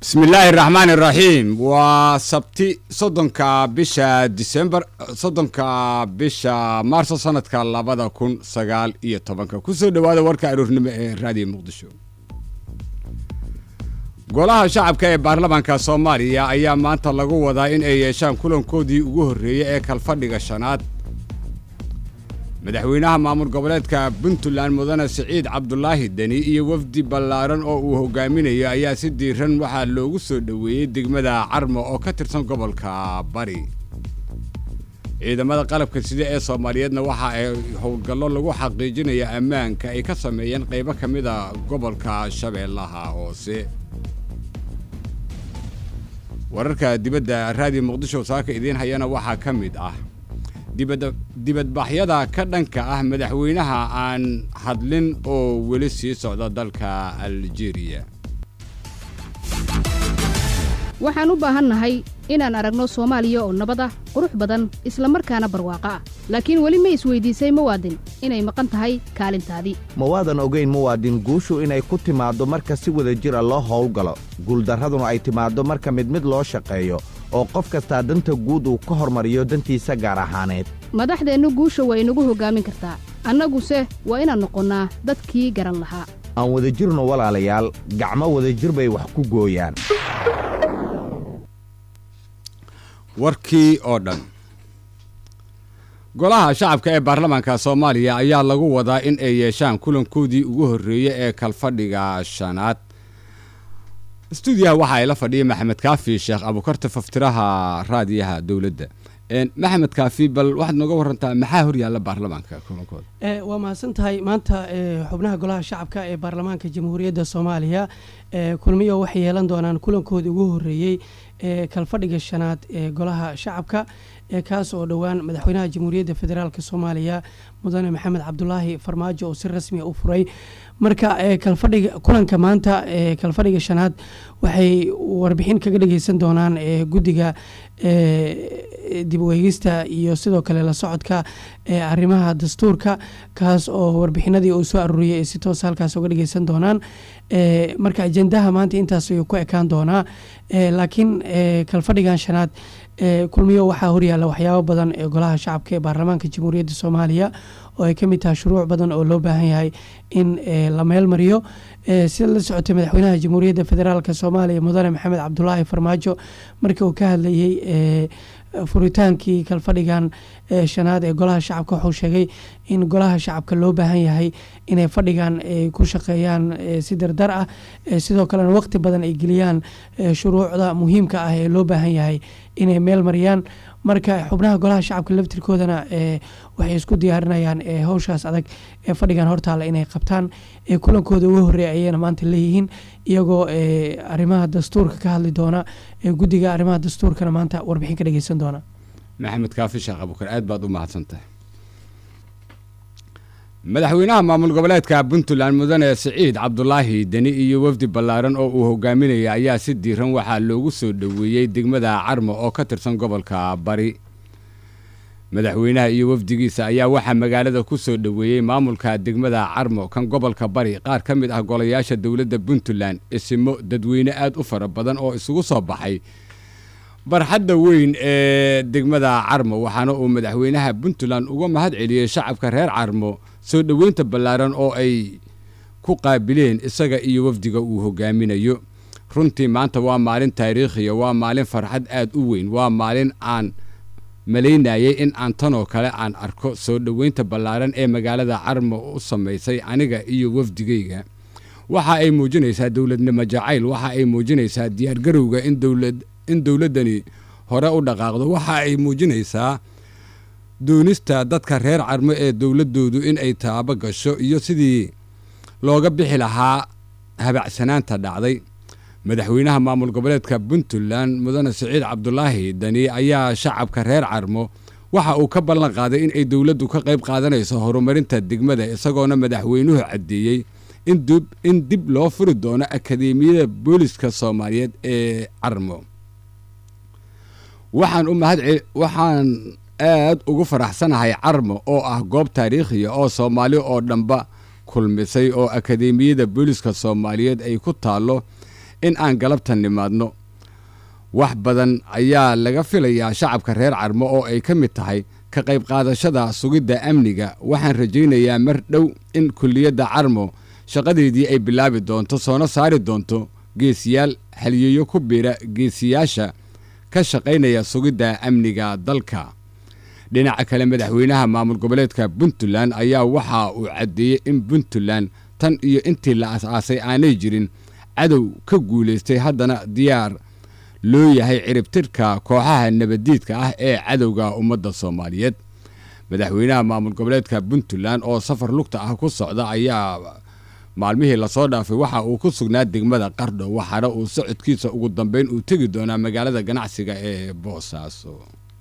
bismi illaahi raxmaan iraxiim waa sabti soddonka bisha disembar soddonka bisha maarso sanadka labada kun sagaal iyo tobanka kusoo dhowaada warka aroornimo ee raadiyo muqdisho golaha shacabka ee baarlamaanka soomaaliya ayaa maanta lagu wadaa in ay yeeshaan kulankoodii ugu horreeyey ee kalfadhiga shanaad madaxweynaha maamul goboleedka puntland mudane siciid cabdulaahi deni iyo wafdi ballaaran oo uu hogaaminayo ayaa si diiran waxaa loogu soo dhoweeyey degmada carmo oo ka tirsan gobolka bari ciidamada qalabka sida ee soomaaliyeedna waxa ay howlgallo lagu xaqiijinaya ammaanka ay ka sameeyeen qaybo ka mid a gobolka shabeellaha hoose wararka dibadda raadiyo muqdisho saaka idiin hayana waxaa ka mid ah dibadbaxyada ka dhanka ah madaxweynaha aan hadlin oo weli sii socda dalka aljeeriya waxaan u baahannahay inaan aragno soomaaliya oo nabad ah qurux badan isla markaana barwaaqo ah laakiin weli ma isweydiisay muwaadin inay maqan tahay kaalintaadii mawaadan ogayn muwaadin guushu inay ku timaaddo marka si wada jira loo howlgalo guuldarraduna ay timaaddo marka mid mid loo shaqeeyo oo qof kastaa danta guud uu ka hormariyo dantiisa gaar ahaaneed madaxdeennu guusha waa inagu hoggaamin kartaa annaguse waa inaan noqonnaa dadkii garan lahaa aan wadajirno walaalayaal gacmo wadajir bay wax ku gooyaan warkii oo dhan golaha shacabka ee baarlamaanka soomaaliya ayaa lagu wadaa in ay yeeshaan kulankoodii ugu horreeyey ee kalfadhiga shanaad stuudiyaha waxa ay la fadhiyay maxamed kaafi sheekh abukarta faftiraha raadiyaha dowladda maxamed kaafi bal waxaad nooga warantaa maxaa horyaalla baarlamaanka kulankooda waa mahadsan tahay maanta xubnaha golaha shacabka ee baarlamaanka jamhuuriyadda soomaaliya kulmiyo waxay yeelan doonaan kulankoodii ugu horreeyey ee kalfadhiga shanaad ee golaha shacabka kaas oo dhowaan madaxweynaha jamhuuriyadda federaalk soomaaliya mudane maxamed cabdulaahi farmaajo oo si rasmiya u furay marka kalfadhiga kulanka maanta ee kalfadhiga shanaad waxay warbixin kaga dhageysan doonaan guddiga dib ueegista iyo sidoo kale la socodka arrimaha dastuurka kaas oo warbixinadii uu soo aruuriyay si toos halkaas uga dhageysan doonaan marka ajendaha maanta intaas ayuu ku ekaan doonaa laakiin kalfadhigan shanaad kulmiyo waxaa horyaalla waxyaabo badan ee golaha shacabka ee baarlamaanka jamhuuriyadda soomaaliya oo ay ka mid tahay shuruuc badan oo loo baahan yahay in la meel mariyo sida la socotay madaxweynaha jamhuuriyadda federaalk soomaaliya mudane maxamed cabdulaahi farmaajo markii uu ka hadlayey furitaankii kalfadhigan shanaad ee golaha shacabka wuxuu sheegay in golaha shacabka loo baahan yahay inay fadhigan ku shaqeeyaan si dardar ah sidoo kalena waqti badan ay geliyaan shuruucda muhiimka ah ee loo baahan yahay inay meel mariyaan marka xubnaha golaha shacabka laftirkoodana waxay isku diyaarinayaan howshaas adag ee fadhigan hortaalla inay qabtaan kulankooda ugu horreeya ayayna maanta leeyihiin iyagoo arrimaha dastuurka ka hadli doona guddiga arrimaha dastuurkana maanta warbixin ka dhageysan doona maxamed kaafi sheekh abukar aad baad u mahadsantahay madaxweynaha maamul goboleedka puntland mudane siciid cabdulaahi deni iyo wafdi ballaaran oo uu hogaaminaya ayaa si diiran waxaa loogu soo dhoweeyey degmada carmo oo ka tirsan gobolka bari madaxweynaha iyo wafdigiisa ayaa waxaa magaalada ku soo dhoweeyey maamulka degmada carmo kan gobolka bari qaar ka mid ah golayaasha dowladda puntland isimo dadweyne aad u fara badan oo isugu soo baxay barxadda weyn ee degmada carmo waxaana uu madaxweynaha puntland uga mahad celiyey shacabka reer carmo soo dhoweynta ballaaran oo ay ku qaabileen isaga iyo wafdiga uu hogaaminayo runtii maanta waa maalin taariikhiya waa maalin farxad aad u weyn waa maalin aan malaynayay in aan tanoo kale aan arko soo dhoweynta ballaaran ee magaalada carmo u samaysay aniga iyo wafdigayga waxa ay muujinaysaa dowladnimo jacayl waxa ay muujinaysaa diyaargarowga in dowlad in dowladdani hore u dhaqaaqdo waxa ay muujinaysaa doonista dadka reer carmo ee dowladdoodu in ay taabo gasho iyo sidii looga bixi lahaa habacsanaanta dhacday madaxweynaha maamul goboleedka puntland mudane siciid cabdulaahi dani ayaa shacabka reer carmo waxa uu ka ballan qaaday in ay dowladdu ka qayb qaadanayso horumarinta degmada isagoona madaxweynuhu caddeeyey in dib loo furi doono akadeemiyada booliska soomaaliyeed ee carmo waxaan u mahad waxaan aad ugu faraxsanahay carmo oo ah goob taariikhiya oo soomaali oo dhanba kulmisay oo akadeemiyada booliska soomaaliyeed ay ku taallo in aan galabtan nimaadno wax badan ayaa laga filayaa shacabka reer carmo oo ay ka mid tahay ka qayb qaadashada sugidda amniga waxaan rajaynayaa mar dhow in kulliyadda carmo shaqadeedii ay bilaabi doonto soona saari doonto geesiyaal haliyeeyo ku biira geesiyaasha ka shaqaynaya sugidda amniga dalka dhinaca kale madaxweynaha maamul goboleedka puntland ayaa waxa uu caddeeyey in puntland tan iyo intii la as-aasay aanay jirin cadow ka guulaystay haddana diyaar loo yahay ciribtirka kooxaha nabaddiidka ah ee cadowga ummadda soomaaliyeed madaxweynaha maamul goboleedka puntland oo safar lugta ah ku socda ayaa maalmihii lasoo dhaafay waxa uu ku sugnaa degmada qardho waxaana uu socodkiisa ugu dambeyn uu tegi doonaa magaalada ganacsiga ee boosaaso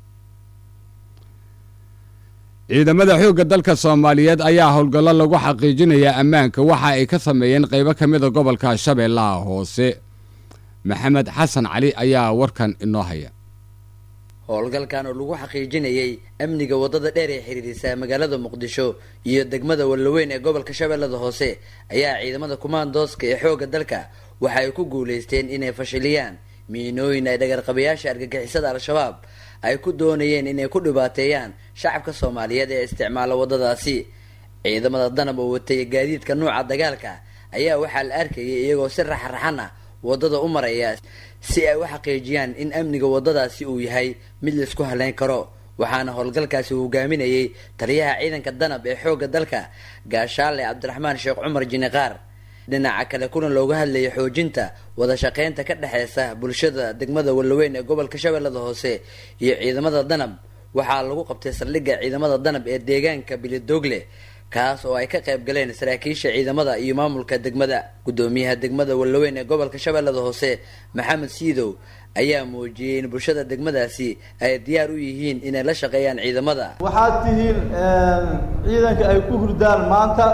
ciidamada xoogga dalka soomaaliyeed ayaa howlgallo lagu xaqiijinayaa ammaanka waxa ay ka sameeyeen qaybo ka mida gobolka shabeellaha hoose maxamed xasan cali ayaa warkan inoo haya howlgalkan oo lagu xaqiijinayay amniga waddada dheer ee xiriirisa magaalada muqdisho iyo degmada wallaweyn ee gobolka shabeellada hoose ayaa ciidamada kumaandooska ee xoogga dalka waxa ay ku guulaysteen inay fashiliyaan miinooyin ay dhagarqabayaasha argagixisada al-shabaab ay ku doonayeen inay ku dhibaateeyaan shacabka soomaaliyeed ee isticmaala waddadaasi ciidamada danab oo watay gaadiidka nuuca dagaalka ayaa waxaa la arkayay iyagoo si raxraxan ah waddada u maraya si ay u xaqiijiyaan in amniga waddadaasi uu yahay mid laisku haleyn karo waxaana howlgalkaasi hogaaminayay taliyaha ciidanka danab ee xoogga dalka gaashaale cabdiraxmaan sheekh cumar jiniqaar dhinaca kale kulan looga hadlayay xoojinta wada shaqeynta ka dhexeysa bulshada degmada wallaweyn ee gobolka shabeellada hoose iyo ciidamada danab waxaa lagu qabtay saldhigga ciidamada danab ee deegaanka bilidoogle kaas oo ay ka qayb galeen saraakiisha ciidamada iyo maamulka degmada guddoomiyaha degmada wallaweyn ee gobolka shabeellada hoose maxamed siidow ayaa muujiyey in bulshada degmadaasi ay diyaar u yihiin inay la shaqeeyaan ciidamada waxaad tihiin ciidanka ay ku hurdaan maanta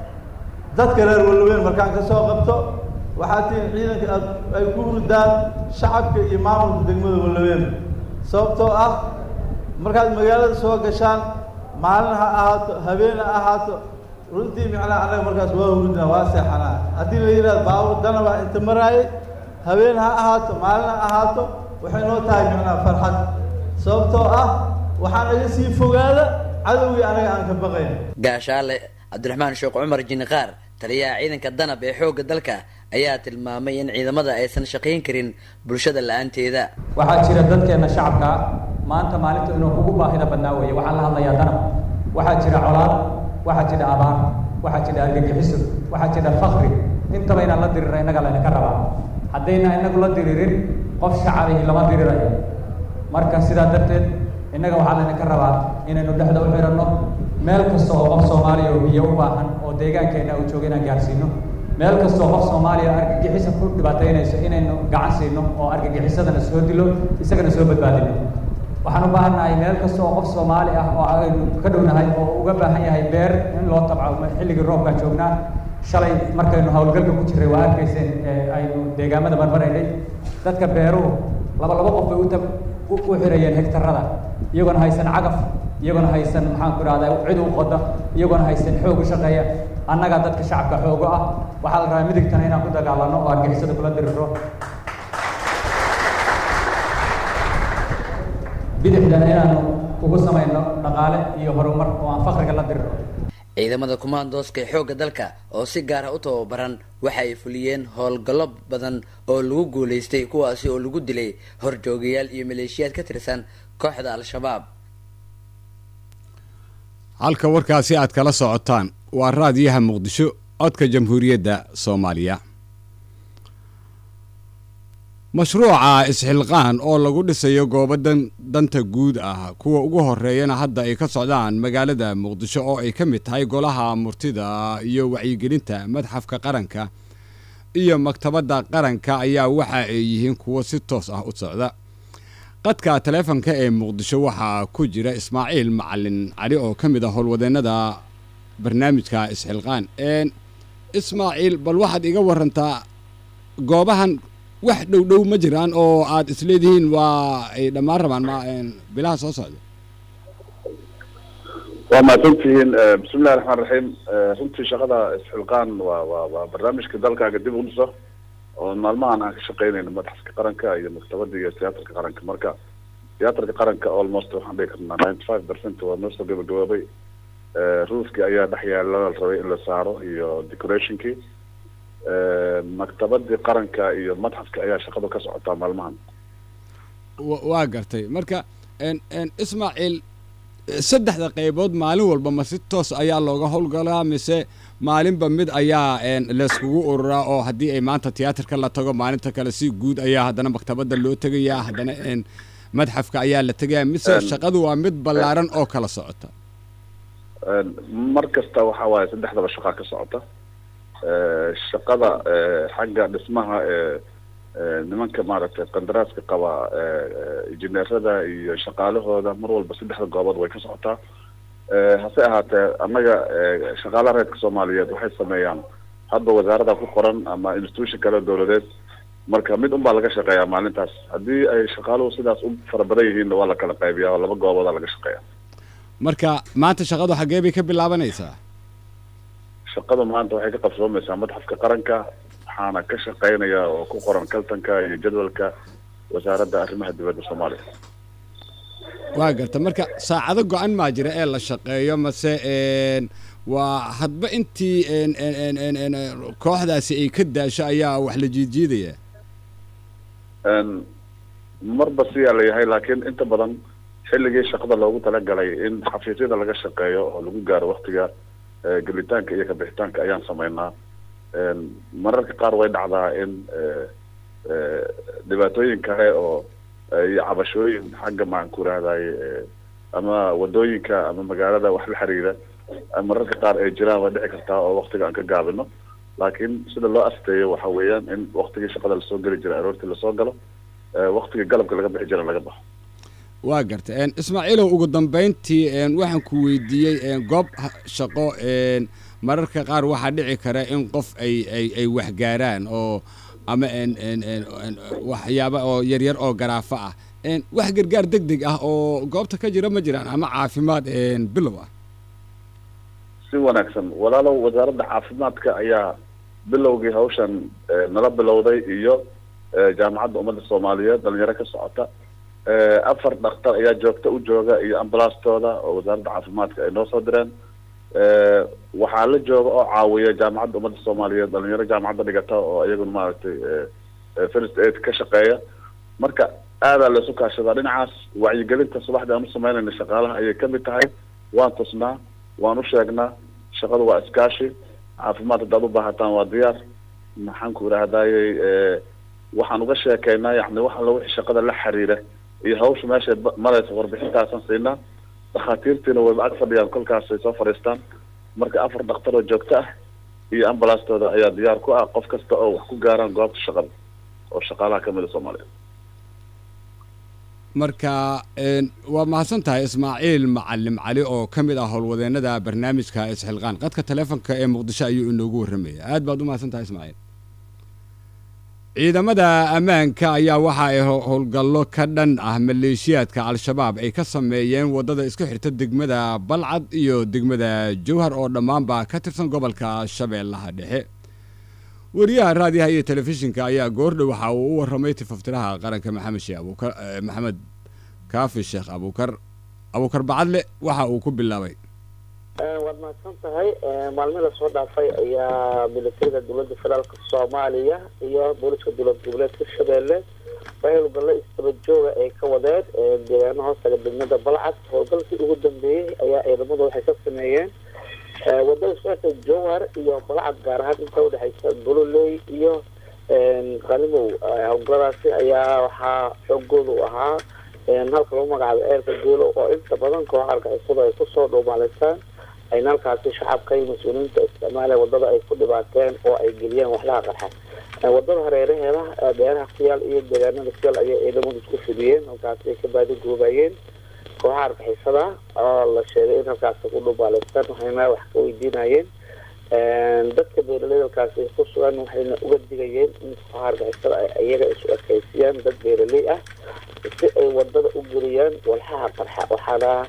dadka reer wallaweyn markaan ka soo qabto waxaad tihiin ciidanka aad ay ku hurdaan shacabka iyo maamulka degmada wallaweyn sababtoo ah markaad magaalada soo gashaan maalin ha ahaato habeen ha ahaato runtii micnaha annaga markaas waa hurdnaa waa seexanaa haddii la yidhahdo baabur danabaa inta maraayay habeen ha ahaato maalin ha ahaato waxay noo tahay micnaha farxad sababtoo ah waxaa naga sii fogaada cadowgii anaga aan ka baqayn gaashaale cabdiraxmaan sheekh cumar jiniqaar taliyaha ciidanka danab ee xoogga dalka ayaa tilmaamay in ciidamada aysan shaqayn karin bulshada la-aanteeda waxaa jira dadkeenna shacabka maanta maalinta inuu kugu baahida badnaa weeye waxaan la hadlayaa danab waxaa jira colaad waxaa jira abaar waxaa jira argagixiso waxaa jira fakri intaba inaan la dirira innaga laynaka rabaa haddayna inagu la diririn qof shacabihi lama dirirayo marka sidaa darteed innaga waxaa laynaka rabaa inaynu dhexda u xiranno meel kasta oo qof soomaaliya oo biyo u baahan oo deegaankeenna uu jooga inaan gaarsiino meel kastoo qof soomaaliya argagixisa ku dhibaataynayso inaynu gacan siino oo argagixisadana soo dilo isagana soo badbaadino waxaan u baahannahay meel kasta oo qof soomaali ah oo aynu ka dhownahay oo uga baahan yahay beer in loo tabco xilligii roobkaan joognaa shalay markaynu howlgalka ku jirray waa arkayseen aynu deegaamada marmaraynay dadka beeruhu laba laba qof bay uta u xirayeen hegtarada iyagoona haysan cagaf iyagoona haysan maxaan ku idhahdaa cid u qoda iyagoona haysan xoog u shaqeeya annagaa dadka shacabka xoogo ah waxaa la rabaa midigtana inaan ku dagaalano oo argixisada kula diriro bidixdana inaanu ugu samayno dhaqaale iyo horumar oo aan fakriga la diriro ciidamada kumaandooska ee xoogga dalka oo si gaara u tababaran waxa ay fuliyeen howlgallo badan oo lagu guulaystay kuwaasi oo lagu dilay horjoogayaal iyo maleeshiyaad ka tirsan kooxda al-shabaab halka warkaasi aad kala socotaan waa raadiyaha muqdisho codka jamhuuriyadda soomaaliya mashruuca isxilqaan oo lagu dhisayo goobo danta guud ah kuwa ugu horeeyana hadda ay ka socdaan magaalada muqdisho oo ay ka mid tahay golaha murtida iyo wacyigelinta madxafka qaranka iyo maktabadda qaranka ayaa waxa ay yihiin kuwo si toos ah u socda qadka taleefonka ee muqdisho waxaa ku jira ismaaciil macalin cali oo ka mid ah howlwadeennada barnaamijka isxilqaan ismaaciil bal waxaad iga warantaa goobahan wax dhow dhow ma jiraan oo aad isleedihiin waa ay dhammaan rabaan ma bilaha soo socda waa mahadsantihiin bismillahi raxmaan raxiim runtii shaqada isxilqaan waa waa waa barnaamijka dalkaaga dib u dhiso oo maalmahan aan ka shaqeynayno madaxska qaranka iyo maktabada iyo tiyaatarka qaranka marka tiyaatarka qaranka almost waxaan dhihi karnaa ninety five percent waa noo soo gabagaboobay ruufkii ayaa dhex yaala la rabay in la saaro iyo decorationkii maktabadii qaranka iyo madxafka ayaa shaqadu ka socotaa maalmahan waa gartay marka ismaaciil saddexda qaybood maalin walba ma si toos ayaa looga howlgalaa mise maalinba mid ayaa layskugu ururaa oo haddii ay maanta tiyaatarka la tago maalinta kale si guud ayaa haddana maktabadda loo tegayaa haddana madxafka ayaa la tegayaa mise shaqadu waa mid ballaaran oo kala socota mar kasta waxa waaye saddexdaba shaqaa ka socota shaqada xagga dhismaha nimanka maaragtay qandaraaska qaba injineerada iyo shaqaalahooda mar walba saddexda goobood way ka socotaa hase ahaatee annaga shaqaalaha reerka soomaaliyeed waxay sameeyaan hadba wasaarada ku qoran ama institution kale dowladeed marka mid un baa laga shaqeeyaa maalintaas haddii ay shaqaaluhu sidaas u fara badan yihiinna waa la kala qaybiyaa oo laba gooboodaa laga shaqeeya marka maanta shaqadu xaggee bay ka bilaabanaysaa shaqada maanta waxay ka qabsoomaysaa madxafka qaranka waxaana ka shaqeynaya oo ku qoran kaltanka iyo jadwalka wasaaradda arrimaha dibadda soomaaliya waa garta marka saacado go-an maa jira ee la shaqeeyo mase waa hadba intii kooxdaasi ay ka daasho ayaa wax la jiidjiidaya marba siyaa la yahay laakiin inta badan xilligii shaqada loogu talagalay in xafiisyada laga shaqeeyo oo lagu gaaro waktiga gelitaanka iyo kabixitaanka ayaan sameynaa mararka qaar way dhacdaa in dhibaatooyin kale oo iyo cabashooyin xagga maxaan ku rahday ama wadooyinka ama magaalada wax la xiriira mararka qaar ay jiraan way dhici kartaa oo waktiga aan ka gaabino laakiin sida loo asteeyo waxa weeyaan in waktigii shaqada lasoo geli jira aroortii lasoo galo waktigii galabka laga bixi jira laga baxo waa garta ismaaciilow ugu dambeyntii waxaan ku weydiiyey goob shaqo mararka qaar waxaa dhici kara in qof ay ay ay waxgaaraan oo ama waxyaaba oo yaryar oo garaafo ah wax gargaar deg deg ah oo goobta ka jira ma jiraan ama caafimaad bilow ah si wanaagsan walaalow wasaaradda caafimaadka ayaa bilowgii hawshan nala bilowday iyo jaamacadda ummadda soomaaliyeed dhalinyaro ka socota afar dhakhtar ayaa joogta u jooga iyo ambalaastooda oo wasaaradda caafimaadka ay noo soo direen waxaa la jooga oo caawiya jaamacadda ummadda soomaaliyeed dhalinyaro jaamacadda dhigata oo iyaguna maaragtay first aid ka shaqeeya marka aadaa laisu kaashadaa dhinacaas wacyigelinta subaxdii aan u sameynayna shaqaalaha ayay kamid tahay waan tusnaa waan u sheegnaa shaqadu waa iskaashi caafimaad haddaad u baahataan waa diyaar maxaan ku idhaahdayey waxaan uga sheekeynaa yani wax alla wixii shaqada la xiriira iyo hawsha meeshay maraysa warbixintaasan siinaa dhakhaatiirtiina wayba ag fadhiyaan kolkaasay soo fadhiistaan marka afar dhakhtar oo joogto ah iyo ambalaastooda ayaa diyaar ku ah qof kasta oo wax ku gaaraan goobta shaqada oo shaqaalaha kamid a soomaaliya marka waa mahadsan tahay ismaaciil macalim cali oo ka mid ah howlwadeennada barnaamijka isxilqaan qadka taleefonka ee muqdisho ayuu inoogu warramaya aad baad u mahadsan tahay ismaaciil ciidamada ammaanka ayaa waxa ay howlgallo ka dhan ah maleeshiyaadka al-shabaab ay ka sameeyeen waddada isku xirta degmada balcad iyo degmada jowhar oo dhammaanba ka tirsan gobolka shabeellaha dhexe wariyaha raadiyaha iyo telefishinka ayaa goordhow waxa uu u warramay tifaftiraha qaranka maxamed sheekh abuukar maxamed kaafi sheekh abuukar abuukar bacadle waxa uu ku bilaabay waad mahadsan tahay maalmihii lasoo dhaafay ayaa milatariga dowladda federaalka soomaaliya iyo booliska dowlad goboleedka shabeelle howlgallo istaba jooga ay ka wadeen deegaano hoostaga degmada balcad howlgalkii ugu dambeeyey ayaa ciidamadu waxay ka sameeyeen wadada iskuxirta jowhar iyo balcad gaar ahaan inta udhexaysa gololey iyo qalimow howlgalladaasi ayaa waxaa xoogoodu ahaa halka lagu magacaabo ceelka geelo oo inta badan kooxa argixisadu ay kusoo dhuumaalaystaan ayna halkaasi shacabka iyo mas-uuliyiinta isticmaala wadada ay ku dhibaateen oo ay geliyeen waxlaha qarxa wadada hareeraheeda beeraha ku yaal iyo deegaanada ku yaal ayay ciidamadu isku fidiyeen halkaasi ay ka baadi goobayeen kooxaha argixisada oo la sheegay in halkaasi ku dhuumaalaystaan waxayna wax ka weydiinayeen dadka beeraleyda halkaasi ku sugan waxayna uga digayeen in kooxaha argixisada ay iyaga isu ekeysiyaan dad beeraley ah si ay wadada u geliyaan walxaha qarxa waxaana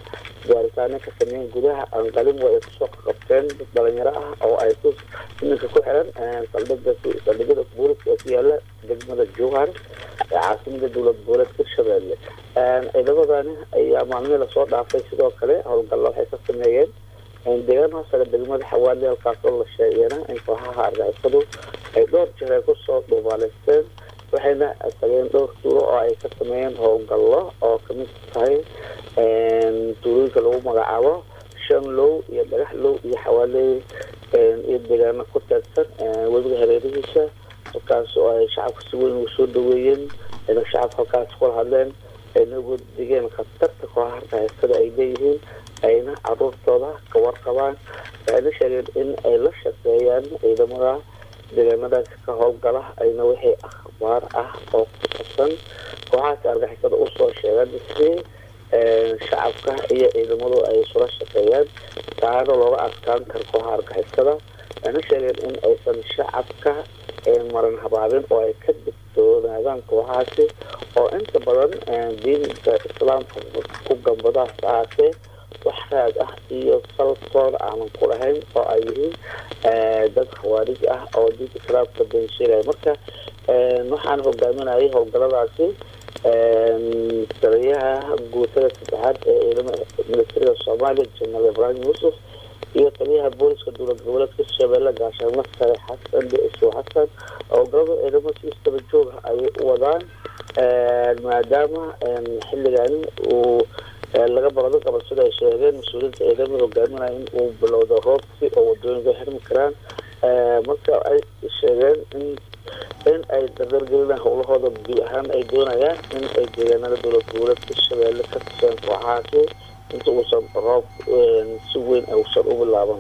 baaritaano ka sameeyeen gudaha anqalimo ay kusoo qabteen dad dhalinyaro ah oo ay ku iminka ku xiran saldhiga saldhigyada booliska ee ku yaala degmada jowhar ee caasimada dowlad goboleed hirshabelle ciidamadani ayaa maalmihii lasoo dhaafay sidoo kale howlgallo waxay ka sameeyeen deegaan hoosega degmada xawaali halkaasoo la sheegayna in kooxaha argixisadu ay dhowr jeer ay kusoo dhuumaaleysteen waxayna tageen dhowr tuulo oo ay ka sameeyeen howlgallo oo kamid tahay tuulooyinka lagu magacaabo shan low iyo dhagax low iyo xawaaley iyo deegaano ku teegsan webiga hareerihiisa halkaas oo ay shacabka si weyn ugu soo dhaweeyeen ayna shacabka halkaas kula hadleen ayna ugu digeen khatarta kooxaha argixisada ay leeyihiin ayna caruurtooda ka warqabaan waxayna sheegeen in ay la shaqeeyaan ciidamada deegaanadaas ka howlgala ayna wixii akhbaar ah oo ku sabsan kooxahaasi argixisada usoo sheegaan si shacabka iyo ciidamadu ay isula shaqeeyaan taana looga adkaan karo kooxaha argixisada waxayna sheegeen in aysan shacabka maran habaabin oo ay ka digtoonaadaan kooxahaasi oo inta badan diinta islaamka ku gambadaas ahaatee wax raad ah iyo saltooda aanan ku lahayn oo ay yihiin dad khawaarij ah oo diinta islaamka beensheegaya marka waxaan hogaaminayay howlgaladaasi taliyaha guutada saddexaad ee ciidamada militariga soomaaliya jenaraal ibraahim yuusuf iyo taliyaha booliska dowlad goboleedka hirshabelle gaashaanle sare xasan dhicisho xasan howlgalada ciidamada si istaba jooga ayay u wadaan maadaama xilligani uu laga barado gobol sida ay sheegeen mas-uuliyiinta ciidamada hogaaminaya in uu bilowdo roobsi oo wadooyinka xirmi karaan marka ay sheegeen in in ay dardargelinaan howlahooda guud ahaan ay doonayaan in ay deegaanada dowlad goboleedka hirshabelle ka tuseen kooxahaasi inta uusan roob si weyn uusan u bilaaban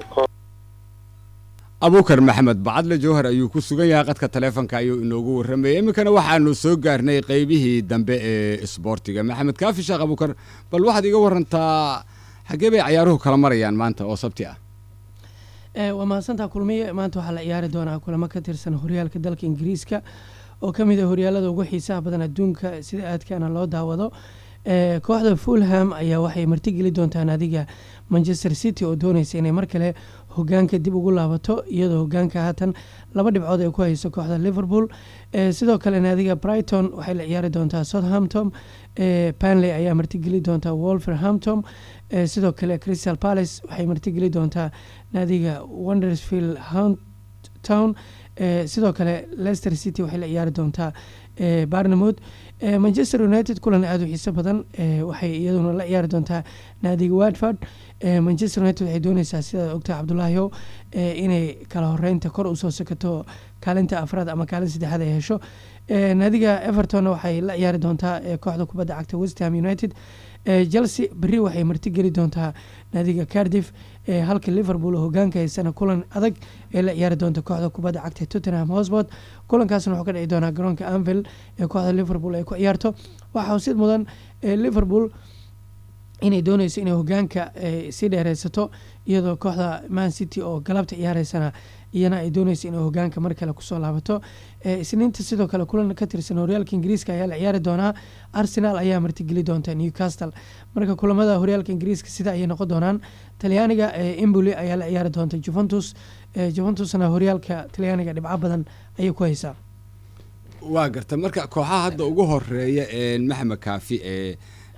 abuukar maxamed bacadle jowhar ayuu ku sugan yahay qadka taleefonka ayuu inoogu warramayay iminkana waxaanu soo gaarnay qeybihii dambe ee isboortiga maxamed kaafi sheekh abuukar bal waxaad iga warantaa xaggee bay cayaaruhu kala marayaan maanta oo sabti ah waa mahadsantaa kulmiye maanta waxaa la ciyaari doonaa kulamo ka tirsan horyaalka dalka ingiriiska oo ka mid a horyaalada ugu xiisaha badan adduunka sida aadkaana loo daawado kooxda fulham ayaa waxay martigeli doontaan adiga manchester city oo dooneysa inay mar kale hogaanka dib ugu laabato iyadoo hogaanka haatan laba dhibcood ay ku hayso kooxda liverpool sidoo kale naadiga brighton waxay la ciyaari doontaa southampton panley ayaa martigeli doontaa wolverhampton sidoo kale crystal palace waxay martigeli doontaa naadiga wondersfield town sidoo kale leicester city waxay la ciyaari doontaa barnamouth manchester united kulan aada u xiiso badan waxay iyaduna la ciyaari doontaa naadiga watford manchester united waxay dooneysaa sidaad ogtaha cabdulaahiyo inay kala horeynta kor usoo sakato kaalinta afraad ama kaalin saddexaad ay hesho naadiga everton waxay la ciyaari doontaa kooxda kubadda cagta westham united chelsea berri waxay martigeli doontaa naadiga cardiff halka liverpool hogaanka haysana kulan adag ee la ciyaari doonta kooxda kubadda cagta tottenham hosbord kulankaasna wuxuu ka dhici doonaa garoonka anvil ee kooxda liverpool ay ku ciyaarto waxaa husid mudan liverpool inay dooneyso inay hogaanka sii dheereysato iyadoo kooxda man city oo galabta ciyaareysana iyana ay dooneyso inay hogaanka mar kale kusoo laabato isniinta sidoo kale kulan ka tirsan horyaalka ingiriiska ayaa la ciyaari doonaa arsenal ayaa martigeli doonta newcastle marka kulamada horyaalka ingiriiska sida ayay noqon doonaan talyaaniga emboli ayaa la ciyaari doonta juventus juventusna horyaalka talyaaniga dhibco badan ayay ku haysaa waa garta marka kooxaha hadda ugu horeeya maxamed kaafi ee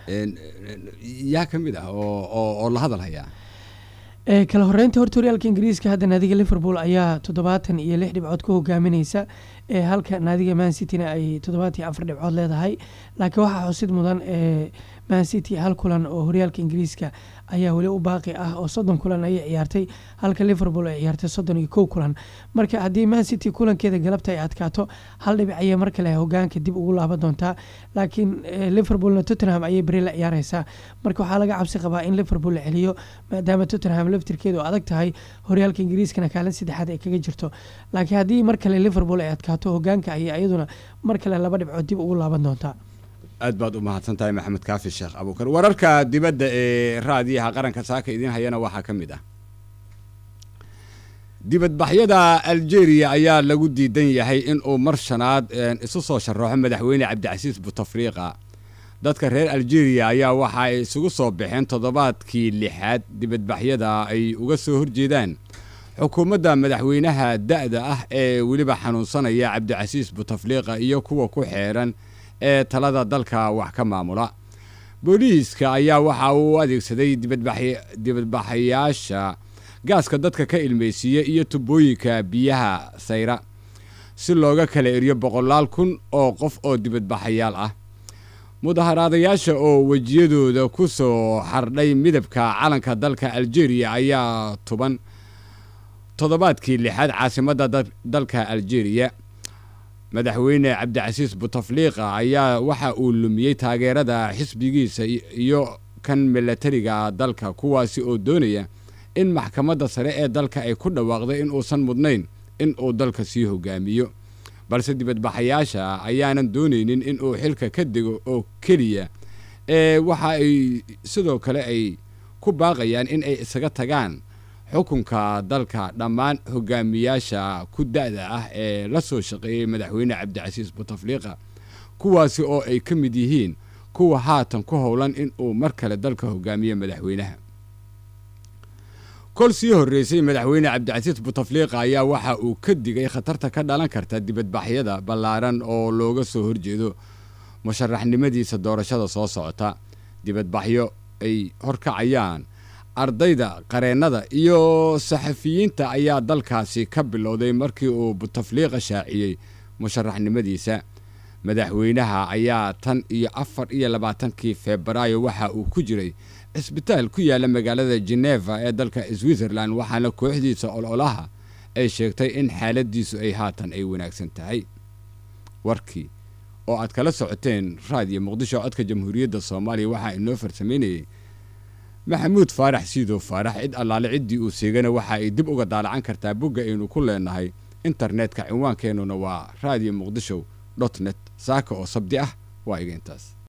yaa ka mid ah oo la hadal hayaa kala horeynta horta horyaalka ingiriiska hadda naadiga liverpool ayaa toddobaatan iyo lix dhibcood ku hogaamineysa halka naadiga man cityna ay toddobaatan iyo afar dhibcood leedahay laakiin waxaa xusid mudan man city hal kulan oo horyaalka ingiriiska ayaa weli u baaqi ah oo soddon kulan ayay ciyaartay halka liverpool ay ciyaartay soddon iyo kow kulan marka haddii man city kulankeeda galabta ay adkaato hal dhibic ayay mar kale hogaanka dib ugu laaban doontaa laakiin liverpoolna tottenham ayay beri la ciyaareysaa marka waxaa laga cabsi qabaa in liverpool la celiyo maadaama tottenham laftirkeedu adag tahay horyaalka ingiriiskana kaalin saddexaad ay kaga jirto laakiin haddii mar kale liverpool ay adkaato hogaanka ayay iyaduna mar kale laba dhibcood dib ugu laaban doontaa aad baad u mahadsan tahay maxamed kaafi sheekh abuukar wararka dibadda ee raadiyaha qaranka saaka idiin hayana waxaa ka mid ah dibadbaxyada algeria ayaa lagu diidan yahay in uu mar shanaad isu soo sharaxo madaxweyne cabdicasiis butafriiqa dadka reer algeria ayaa waxa ay isugu soo baxeen toddobaadkii lixaad dibadbaxyada ay uga soo horjeedaan xukuumadda madaxweynaha da-da ah ee weliba xanuunsanaya cabdicasiis butafliiqa iyo kuwa ku xeeran ee talada dalka wax ka maamula booliiska ayaa waxa uu adeegsaday dibadbaxayaasha gaaska dadka ka ilmeysiiya iyo tubooyinka biyaha sayra si looga kala eriyo boqolaal kun oo qof oo dibadbaxayaal ah mudaharaadayaasha oo wejiyadooda ku soo xardhay midabka calanka dalka algeria ayaa tuban toddobaadkii lixaad caasimadda dalka algeria madaxweyne cabdicasiis butafliiqa ayaa waxa uu lumiyey taageerada xisbigiisa iyo kan milatariga dalka kuwaasi oo doonaya in maxkamadda sare ee dalka ay ku dhawaaqday in uusan mudnayn in uu dalka sii hogaamiyo balse dibadbaxayaasha ayaanan doonaynin in uu xilka ka dego oo keliya ee waxa ay sidoo kale ay ku baaqayaan in ay isaga tagaan xukunka dalka dhammaan hogaamiyaasha ku da-da ah ee la soo shaqeeyey madaxweyne cabdicasiis butafliiqa kuwaasi oo ay ka mid yihiin kuwa haatan ku howlan in uu mar kale dalka hogaamiyo madaxweynaha kol sii horreysay madaxweyne cabdicasiis butafliiqa ayaa waxa uu ka digay khatarta ka dhalan karta dibadbaxyada ballaaran oo looga soo horjeedo musharaxnimadiisa doorashada soo socota dibadbaxyo ay horkacayaan ardayda qareennada iyo saxafiyiinta ayaa dalkaasi ka bilowday markii uu butafliiqa shaaciyey musharaxnimadiisa madaxweynaha ayaa tan iyo afar iyo labaatankii febraayo waxa uu ku jiray cisbitaal ku yaalla magaalada geneva ee dalka switzerland waxaana kooxdiisa ololaha ay sheegtay in xaaladiisu ay haatan ay wanaagsan tahay warkii oo aad kala socoteen raadiyo muqdisho codka jamhuuriyadda soomaaliya waxaa inoo farsamaynayay maxamuud faarax siidow faarax cid allaale ciddii uu seegana waxa ay dib uga daalacan kartaa bogga aynu ku leenahay internetka cinwaankeenuna waa radio muqdisho dot net saaka oo sabdi ah waa iga intaas